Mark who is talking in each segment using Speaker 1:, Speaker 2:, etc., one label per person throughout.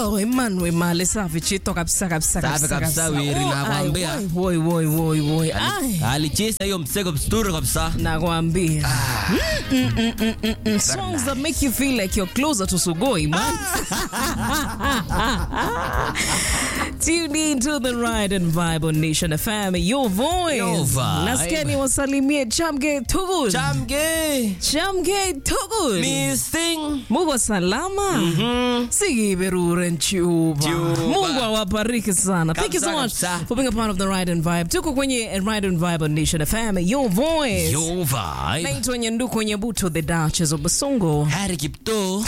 Speaker 1: Oh, Emmanuel Male safi chito kabisa kabisa
Speaker 2: Safi kabisa, Wiri,
Speaker 1: Oh,
Speaker 2: nakwambia.
Speaker 1: ai, woi woi woi woi. Ai,
Speaker 2: alicheza hiyo msego msturi kabisa
Speaker 1: nakwambia. Mm, mm, mm, mm, mm, mm. Songs that make you feel like you're closer to Sugoi, man. Tune in to the ride and vibe on Nation FM. Your voice.
Speaker 2: Your vibe.
Speaker 1: Nasikia ni wasalimie Chamge Tugul.
Speaker 2: chamge
Speaker 1: Chamge Tugul.
Speaker 2: missing
Speaker 1: Muko salama? Sigiberure nchuba.
Speaker 2: Nchuba.
Speaker 1: Mungu awabariki sana. Thank you so
Speaker 2: Kabisa,
Speaker 1: much
Speaker 2: kabisa.
Speaker 1: for being a part of the Ride and Vibe. Tuko kwenye Ride and Vibe on Nation FM. Your voice.
Speaker 2: your vibe
Speaker 1: Naitwa Nyanduko Nyabuto, the Duchess of Basongo.
Speaker 2: Harry Kipto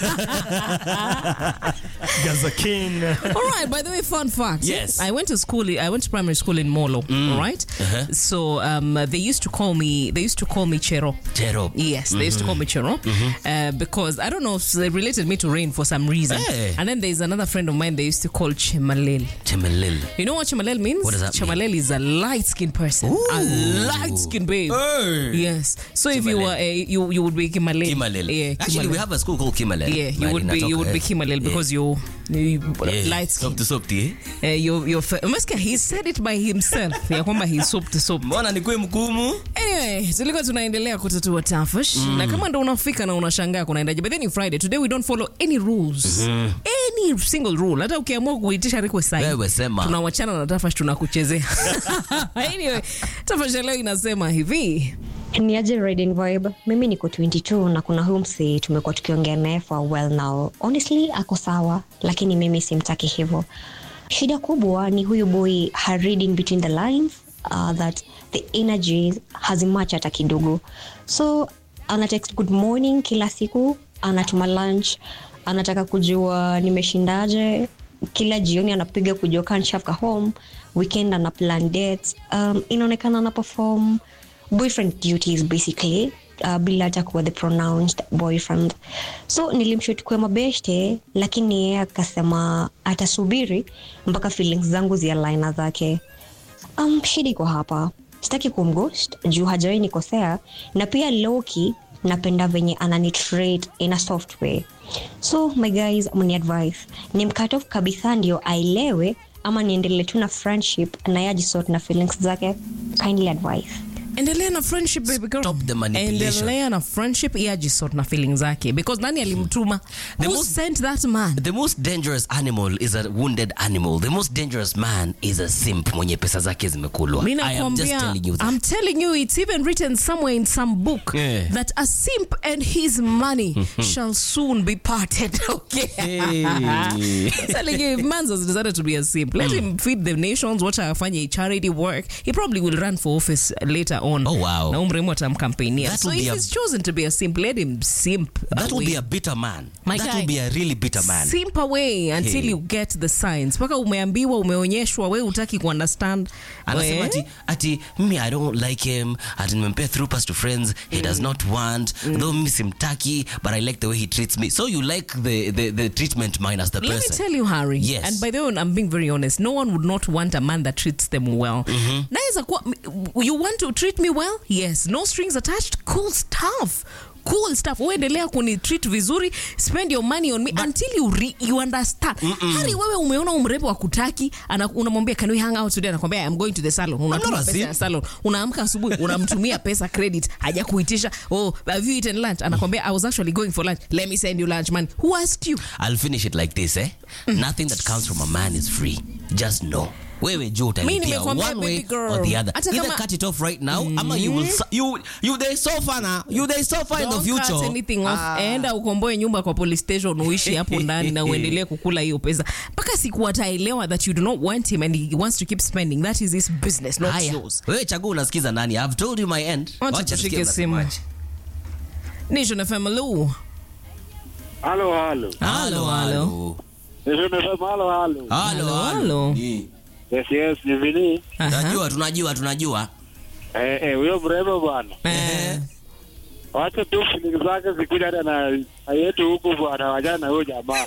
Speaker 3: Gaza King.
Speaker 1: All right, by the way, fun fact.
Speaker 2: Yes.
Speaker 1: I went to school, I went to primary school in Molo, all right? So um, they used to call me, they used to call me Chero.
Speaker 2: Chero
Speaker 1: Yes, they used to call me Chero uh, because I don't know if they related me to rain for some reason.
Speaker 2: Hey.
Speaker 1: And then there's another friend of mine they used to call Chemalel.
Speaker 2: Chemelil
Speaker 1: You know what Chemalel means?
Speaker 2: What does that mean?
Speaker 1: Chemalel is a light skinned person. A light skinned babe.
Speaker 2: Hey.
Speaker 1: Yes. So if you
Speaker 2: Chemalel.
Speaker 1: were a, you you would be Kimalel.
Speaker 2: Kimalil
Speaker 1: Yeah.
Speaker 2: actually
Speaker 1: Kimalel.
Speaker 2: we have a school called Kimalil
Speaker 1: yeah, you
Speaker 2: Mahali
Speaker 1: would be you
Speaker 2: natoka,
Speaker 1: would be
Speaker 2: eh.
Speaker 1: Kimalel because you, you
Speaker 2: Yeah.
Speaker 1: light skin.
Speaker 2: Softy, softy, eh?
Speaker 1: Uh, you you umesikia he said it by himself ya kwamba he soaped soap.
Speaker 2: mbona nikuwe mgumu
Speaker 1: Anyway, tulikuwa tunaendelea kutatua tafash na kama ndo unafika na unashangaa kunaendaje, but then ni Friday today we don't follow any rules any single rule. Hata ukiamua kuitisha request sahi,
Speaker 2: Wewe sema.
Speaker 1: tunawachana na tafash tunakuchezea. anyway, tafash ya leo inasema hivi
Speaker 4: ni aje riding vibe mimi niko 22 na kuna huyu msi tumekuwa tukiongea naye for a while now honestly ako sawa lakini mimi simtaki hivyo shida kubwa ni huyu boy ha reading between the lines uh, that the energy hazimatch hata kidogo so ana text good morning kila siku anatuma lunch anataka kujua nimeshindaje kila jioni anapiga kujua kanshafka home weekend ana plan dates um, inaonekana ana perform boyfriend duties basically uh, bila hata kuwa the pronounced boyfriend so nilimshutukua mabeshte lakini yeye akasema atasubiri mpaka feelings zangu zialaina zake um, shida iko hapa sitaki kumghost juu hajawai nikosea na pia loki napenda venye ananitrate in a soft way so my guys mni advice ni mkat off kabisa ndio aelewe ama niendelee tu na friendship na yajisort na feelings zake kindly advice
Speaker 1: endelea na friendship baby girl.
Speaker 2: Stop the manipulation.
Speaker 1: endelea na friendship iajisort na feeling zake because nani alimtuma
Speaker 2: The
Speaker 1: who
Speaker 2: most-
Speaker 1: sent that man
Speaker 2: The most dangerous animal is a wounded animal. The most dangerous man is a simp mwenye pesa zake zimekulwa.
Speaker 1: Mi
Speaker 2: I am just
Speaker 1: nakwambia,
Speaker 2: telling you that.
Speaker 1: I'm telling you, it's even written somewhere in some book
Speaker 2: Yeah.
Speaker 1: that a simp and his money shall soon be parted. Okay.
Speaker 2: Hey.
Speaker 1: telling you, if Mans has decided to be a simp, let him feed the nations, watch afanye charity work. He probably will run for office later on.
Speaker 2: Oh, wow.
Speaker 1: Na umremo atamkampenia.
Speaker 2: That
Speaker 1: So
Speaker 2: will
Speaker 1: if
Speaker 2: be a-
Speaker 1: he's chosen to be a simp, let him simp.
Speaker 2: That will
Speaker 1: away.
Speaker 2: be a bitter man.
Speaker 1: My
Speaker 2: that
Speaker 1: guy.
Speaker 2: will be a really bitter man.
Speaker 1: simp away until
Speaker 2: Hey.
Speaker 1: you get the signs mpaka umeambiwa umeonyeshwa we utaki kuunderstand
Speaker 2: anasema
Speaker 1: We-
Speaker 2: ati, ati mimi i don't like him ati nimempea through pass to friends he does not want though mimi simtaki but i like the way he treats me so you like the, the, the treatment minus the
Speaker 1: Let me
Speaker 2: person
Speaker 1: tell you, Harry.
Speaker 2: Yes.
Speaker 1: And by the way, I'm being very honest. No one would not want a man that treats them well. Naweza kuwa, you want to treat me well? Yes. No strings attached. Cool stuff. Cool stuff. Uendelea kuni treat vizuri. Spend your money on me until you re, you understand. Harry, wewe umeona umrembo wa kutaki, ana- unamwambia can we hang out today? Anakwambia I'm going to the salon. Unatuma
Speaker 2: not a
Speaker 1: pesa ya
Speaker 2: simp.
Speaker 1: salon. Unaamka asubuhi, unamtumia pesa credit, haja kuitisha. Oh, have you eaten lunch? Anakwambia I was actually going for lunch. Let me send you lunch money. Who asked you?
Speaker 2: i'll finish it like this eh nothing that comes from a man is free just know wewe juu utalipia
Speaker 1: nimekwambia,
Speaker 2: one way
Speaker 1: baby girl.
Speaker 2: or the other
Speaker 1: Hata
Speaker 2: either
Speaker 1: kama-
Speaker 2: cut it off right now ama you will su- you you they suffer now you they suffer in the
Speaker 1: Don't
Speaker 2: future
Speaker 1: cut anything off. Enda ukomboe nyumba kwa police station uishi hapo ndani na uendelee kukula hiyo pesa mpaka siku ataelewa that you do not want him and he wants to keep spending that is his business not
Speaker 2: haya
Speaker 1: yours
Speaker 2: wewe chagua unasikiza nani i've told you my end
Speaker 1: Wacha
Speaker 2: Wacha
Speaker 1: tushike
Speaker 2: tusikie
Speaker 1: simu.
Speaker 2: unasemaje.
Speaker 1: Nation FM hello
Speaker 5: Halo, halo.
Speaker 1: Halo, halo.
Speaker 5: Nimesema halo, halo.
Speaker 2: Halo,
Speaker 1: Halo,
Speaker 2: halo.
Speaker 1: halo.
Speaker 2: Ni.
Speaker 5: Yes, yes, ni vini.
Speaker 1: Aha.
Speaker 2: Tunajua, tunajua, tunajua.
Speaker 5: Eh, eh, huyo mrembo bwana.
Speaker 1: Eh,
Speaker 5: Wacha tu feeling zake zikuja hata na na yetu huku bwana, wajana na huyo jamaa.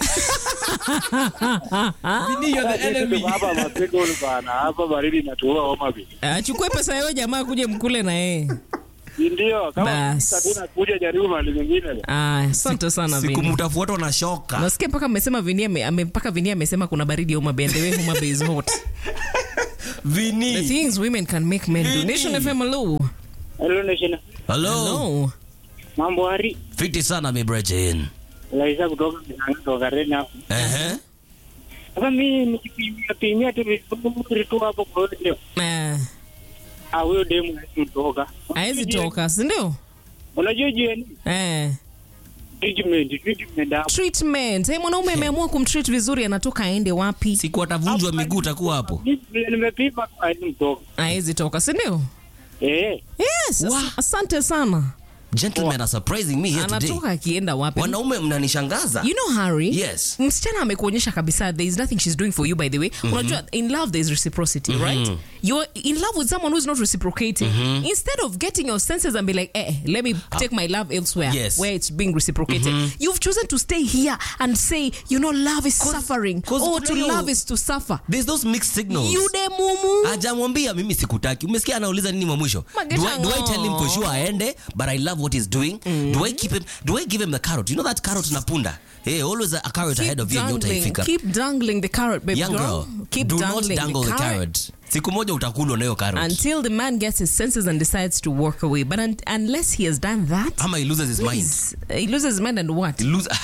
Speaker 5: Sisi Hapa masiku bwana, hapa baridi inatuua homa bi.
Speaker 1: achukue pesa yao jamaa kuje mkule na yeye
Speaker 5: Ndio, kama
Speaker 1: Bas.
Speaker 5: hakuna kuja jaribu mahali nyingine.
Speaker 1: Ah, asante sana
Speaker 2: siku
Speaker 1: Vini.
Speaker 2: mtafuatwa na shoka
Speaker 1: Nasikia mpaka mmesema Vini ame- ame- mpaka Vini amesema kuna baridi Homa Bay and the way Homa Bay is hot. The
Speaker 2: vini
Speaker 1: things women can make men do.
Speaker 2: Vini.
Speaker 1: Nation FM hello.
Speaker 5: Hello Nation.
Speaker 2: hello
Speaker 1: Hello.
Speaker 5: Mambo hari.
Speaker 2: fiti sana mibrejin
Speaker 5: Laisa kutoka Kinanga kutoka Rena hapo.
Speaker 2: ehe
Speaker 5: Sasa mimi nikipimia pimia tu vizuri tu hapo kwa hiyo.
Speaker 1: Eh,
Speaker 5: Ah, huyo demu mtoka.
Speaker 1: haezi toka, si ndio?
Speaker 5: Unajua jieni
Speaker 1: Eh.
Speaker 5: treatment, treatment hapo.
Speaker 1: Treatment. Hey, mwanaume ameamua kumtreat vizuri anatoka aende wapi?
Speaker 2: siku atavunjwa miguu takuwa hapo
Speaker 5: Mimi nimepima tu hadi mtoka.
Speaker 1: Haezi toka, si ndio?
Speaker 5: Eh.
Speaker 1: Yes.
Speaker 2: Wa-
Speaker 1: as- Asante sana.
Speaker 2: gentlemen are surprising me here today
Speaker 1: Anatoka akienda wapi?
Speaker 2: wanaume mnanishangaza
Speaker 1: You know Harry?
Speaker 2: Yes.
Speaker 1: Msichana amekuonyesha kabisa there is nothing she's doing for you by the way. Unajua in love there is reciprocity, right? You're in love with someone who's not reciprocating. Instead of getting your senses and be like, eh, let me take my love elsewhere
Speaker 2: Yes.
Speaker 1: where it's being reciprocated. You've chosen to stay here and say, you know, love is suffering.
Speaker 2: 'cause
Speaker 1: Oh, to
Speaker 2: kuna hiyo-
Speaker 1: love is to suffer.
Speaker 2: there's those mixed signals
Speaker 1: You de mumu.
Speaker 2: ajamwambia mimi sikutaki umesikia anauliza nini mwa mwisho
Speaker 1: Mageta
Speaker 2: do I, do I tell him for
Speaker 1: ngo.
Speaker 2: sure aende but i love what he's doing do i keep him do i give him the carrot you know that carrot na punda hey, always a, a carrot ahead of you and
Speaker 1: dangling,
Speaker 2: utaifika
Speaker 1: keep dangling the carrot, baby
Speaker 2: young girl
Speaker 1: Keep
Speaker 2: do
Speaker 1: dangling
Speaker 2: not dangle the
Speaker 1: carrot.
Speaker 2: carrot siku moja utakulwa na hiyo carrot
Speaker 1: Until the man gets his senses and decides to walk away. But un- unless he has done that,
Speaker 2: ama he loses his mind
Speaker 1: please, uh, he loses his mind and what?
Speaker 2: He lose,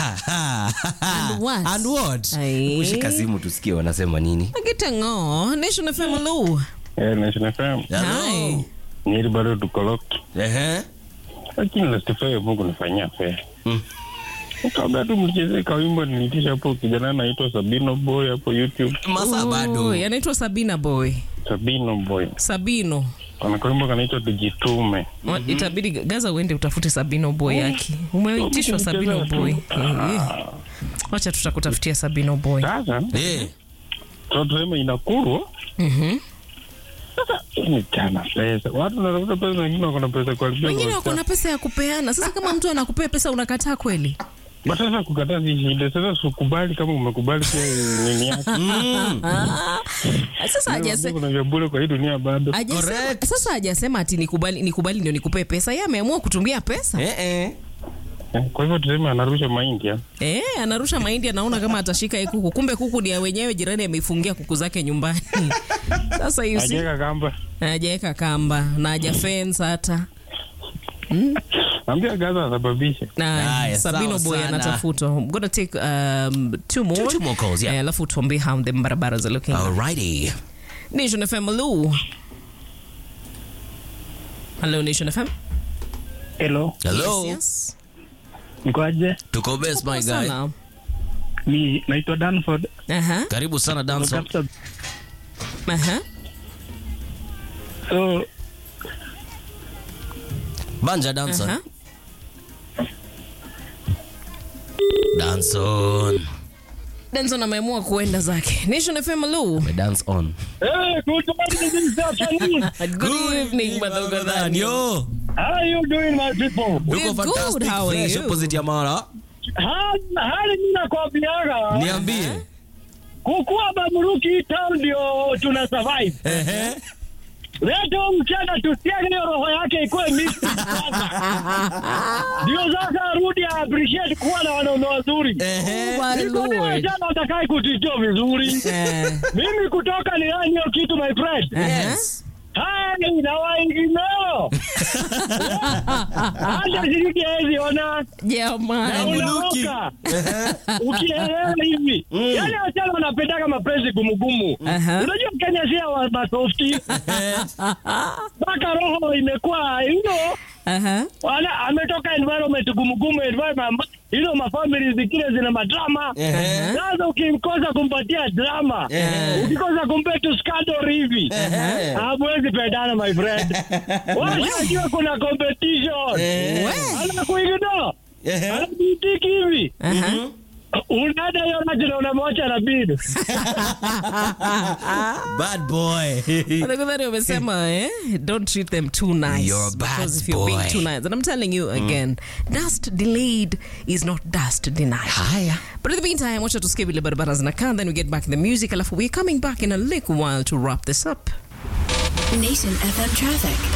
Speaker 2: and
Speaker 1: what?
Speaker 2: and what
Speaker 1: Aye.
Speaker 2: ushika simu tusikie wanasema nini
Speaker 1: Agitango, Nation FM hello.
Speaker 5: Eh, Nation FM.
Speaker 1: Hi.
Speaker 5: Nyeri bado tuko locked.
Speaker 2: Ehe.
Speaker 5: Lakini lastify Mungu nifanyia fair.
Speaker 2: Mm.
Speaker 5: Kabla tu mcheze kawimbo nilitisha hapo kijana anaitwa Sabino Boy hapo YouTube.
Speaker 2: masaa
Speaker 1: Oh,
Speaker 2: bado
Speaker 1: anaitwa Sabina boy.
Speaker 5: Sabino Boy.
Speaker 1: Sabino.
Speaker 5: Kuna kawimbo kanaitwa Tujitume.
Speaker 1: Wa- Itabidi Gaza uende utafute Sabino boy yake. Umeitishwa Sabino boy. Eh. Wacha tutakutafutia Sabino boy.
Speaker 5: Sasa
Speaker 2: Eh.
Speaker 5: so tuseme inakurwa.
Speaker 1: Mhm.
Speaker 5: Sasa ni chana pesa. Watu wanatafuta pesa na wengine wako na pesa kwa alibia.
Speaker 1: Wengine wako na pesa ya kupeana. Sasa kama mtu anakupea pesa unakataa kweli?
Speaker 5: But sasa kukataa si shida. Sasa sikubali kama umekubali pia nini yake.
Speaker 1: Ah, Sasa hajasema
Speaker 5: Kuna vya bure kwa hii dunia bado.
Speaker 1: hajasema-
Speaker 2: Correct.
Speaker 1: sasa hajasema ati nikubali nikubali ndio nikupee pesa. Yeye ameamua kutumia pesa.
Speaker 2: Eh, eh.
Speaker 5: Eh, Kwa hivyo tuseme anarusha mahindi ya.
Speaker 1: Eh, anarusha mahindi anaona kama atashika hii kuku. Kumbe kuku ni ya wenyewe jirani ameifungia kuku zake nyumbani. Sasa you see,
Speaker 5: Ajeka kamba.
Speaker 1: hajaweka kamba na haja fence hata.
Speaker 5: Ambia Gaza asababishe.
Speaker 1: Na
Speaker 2: Haya,
Speaker 1: Sabino
Speaker 2: sawa
Speaker 1: boy
Speaker 2: sana.
Speaker 1: anatafutwa. I'm gonna take um, two more.
Speaker 2: Two- two more calls, yeah.
Speaker 1: Eh, Alafu tuambie how the barabara are looking.
Speaker 2: Alrighty.
Speaker 1: Nation FM hello. Hello Nation FM.
Speaker 5: Hello.
Speaker 2: Hello.
Speaker 1: Yes, yes.
Speaker 5: Mkoaje?
Speaker 2: Tuko best my guy.
Speaker 1: Sana.
Speaker 5: Mi naitwa Danford.
Speaker 1: Aha.
Speaker 2: Karibu sana Danson.
Speaker 5: Tafuta-
Speaker 1: Aha.
Speaker 5: So
Speaker 2: Banja Danson.
Speaker 1: Aha.
Speaker 2: Danson.
Speaker 1: Denson ameamua kuenda zake. Nation FM hello.
Speaker 2: Me dance on.
Speaker 5: Hey, good morning, this afternoon.
Speaker 1: Good evening, Madogo Dani.
Speaker 2: Yo.
Speaker 5: How are you doing, my people?
Speaker 1: We're
Speaker 2: Uko
Speaker 1: good,
Speaker 2: fantastic.
Speaker 1: how are
Speaker 2: Fresh
Speaker 1: you?
Speaker 2: opposite ya Mara.
Speaker 5: Hali hali mimi nakwambiaga
Speaker 2: Niambie.
Speaker 5: kukuwa Bamruki town ndio tuna survive.
Speaker 2: Ehe.
Speaker 5: Leo mchana tusiage hiyo roho yake ikuwe mixed sasa. Ndio sasa arudi a appreciate kuwa na wanaume wazuri.
Speaker 2: Ehe.
Speaker 1: Oh my
Speaker 5: Niko ni
Speaker 1: lord.
Speaker 5: wasichana watakaye kutijua vizuri.
Speaker 1: Eh.
Speaker 5: Mimi kutoka ni yani hiyo kitu my friend.
Speaker 2: Yes.
Speaker 5: Hai na waingineo. Hata shiriki hezi ona.
Speaker 1: Jamani.
Speaker 2: Muluki.
Speaker 5: Unaoka. Ukielewa hivi. Yaani wasichana wanapendaka mapenzi gumugumu.
Speaker 1: Aha.
Speaker 5: Unajua Kenya si wa masofti. Mpaka roho imekuwa you know,
Speaker 1: Aha.
Speaker 5: wala ametoka environment gumugumu environment hizo mafamili zingine zina madrama
Speaker 2: Ehe.
Speaker 5: sasa ukikosa kumpatia drama
Speaker 2: Ehe.
Speaker 5: ukikosa kumpa tu scandal hivi
Speaker 2: Ehe.
Speaker 5: hamwezi pendana my friend washajua kuna competition
Speaker 2: Ehe.
Speaker 5: anakuigino
Speaker 2: Ehe.
Speaker 5: anabitiki hivi
Speaker 1: Aha.
Speaker 5: unaenda hiyo maji na unamwacha na bid
Speaker 2: Bad boy.
Speaker 1: Madogo Dani wamesema eh, don't treat them too nice.
Speaker 2: You're a bad
Speaker 1: because if you're
Speaker 2: boy.
Speaker 1: being too nice, and I'm telling you again, dust delayed is not dust denied.
Speaker 2: Haya.
Speaker 1: But in the meantime, wacha tusikie vile barabara zinakaa, then we get back in the music, alafu we're coming back in a little while to wrap this up.
Speaker 6: Nation FM traffic.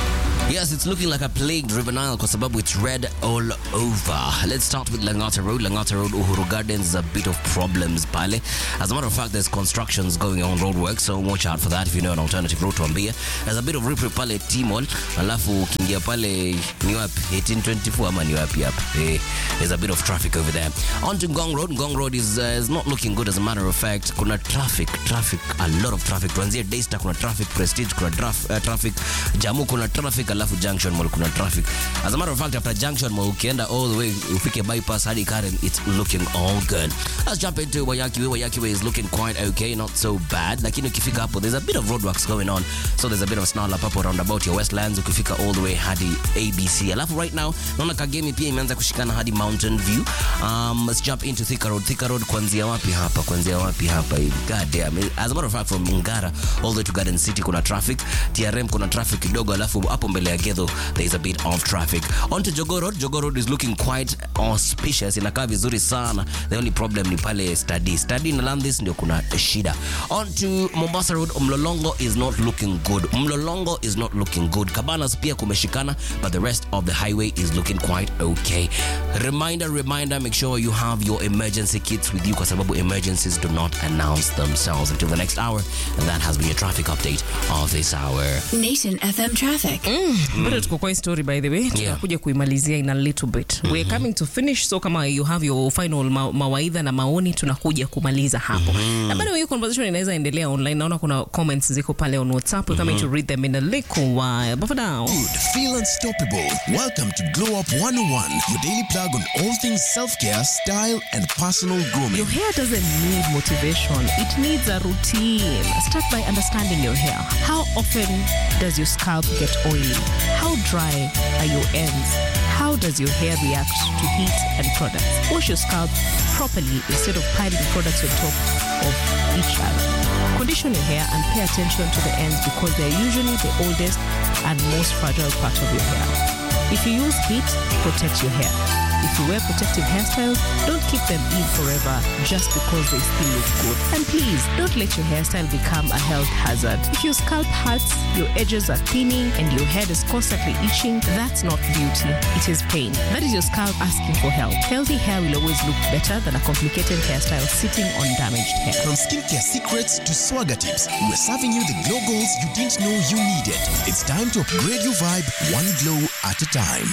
Speaker 2: Yes, it's looking like a plague driven Nile kwa sababu it's red all over. Let's start with Langata Road. Langata Road, Uhuru Gardens, a bit of problems pale. As a matter of fact, there's constructions going on, road work, so watch out for that if you know an alternative route tuambie. There's a bit of rip pale Timol, alafu ukiingia pale ni wapi 1824 ama ni wapi hapa? Eh, there's a bit of traffic over there. On to Ngong Road. Ngong Road is, uh, is not looking good as a matter of fact. Kuna traffic, traffic, a lot of traffic. Tuanzie Daystar kuna traffic, Prestige kuna traf, uh, traffic, Jamu kuna traffic, alafu Junction Mall kuna traffic. As a matter of fact, after Junction Mall ukienda all the way ufike bypass hadi Karen, it's looking all good. Let's jump into Wayaki Way. Wayaki Way is looking quite okay, not so bad. Lakini ukifika hapo, there's a bit of roadworks going on. So there's a bit of snarl up hapo roundabout ya Westlands ukifika all the way hadi ABC. Alafu right now, naona Kagemi pia imeanza kushikana hadi Mountain View. Um, let's jump into Thika Road. Thika Road kuanzia wapi hapa? Kuanzia wapi hapa hivi? God damn. As a matter of fact, from Ngara all the way to Garden City kuna traffic. TRM kuna traffic kidogo, alafu hapo mbele ya Gedho there is a bit of traffic. On to Jogoo Road. Jogoo Road is looking quite auspicious. Inakaa vizuri sana. The only problem ni pale study. Study na Landis ndio kuna shida. On to Mombasa Road. Mlolongo is not looking good. Mlolongo is not looking good. Cabanas pia kumeshikana, but the rest of the highway is looking quite okay. Reminder, reminder, make sure you have your emergency kits with you kwa sababu emergencies do not announce themselves until the next hour. And that has been your traffic update of this hour.
Speaker 6: Nation FM traffic.
Speaker 1: bado tuko kwa hii story by the way tunakuja kuimalizia in a little bit we're coming to finish so kama you have your final ma mawaidha na maoni tunakuja kumaliza hapo na bado hiyo conversation inaweza endelea online naona kuna comments ziko pale on whatsapp we're coming to read them in a little while but for now
Speaker 7: Good, feel unstoppable. Welcome to Glow Up 101, your daily plug on all things self care, style, and personal grooming.
Speaker 1: Your hair doesn't need motivation, it needs a routine. Start by understanding your hair. How often does your scalp get oily? How dry are your ends? How does your hair react to heat and products? Wash your scalp properly instead of piling products on top of each other. Condition your hair and pay attention to the ends because they're usually the oldest and most fragile part of your hair. If you use heat, protect your hair. If you wear protective hairstyles, don't keep them in forever just because they still look good. And please, don't let your hairstyle become a health hazard. If your scalp hurts, your edges are thinning, and your head is constantly itching, that's not beauty. It is pain. That is your scalp asking for help. Healthy hair will always look better than a complicated hairstyle sitting on damaged hair.
Speaker 7: From skincare secrets to swagger tips, we're serving you the glow goals you didn't know you needed. It's time to upgrade your vibe one glow at a time.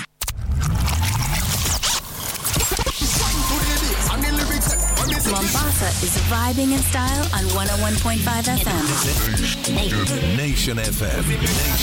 Speaker 6: Mombasa is vibing in style on 101.5 FM.
Speaker 8: Nation FM.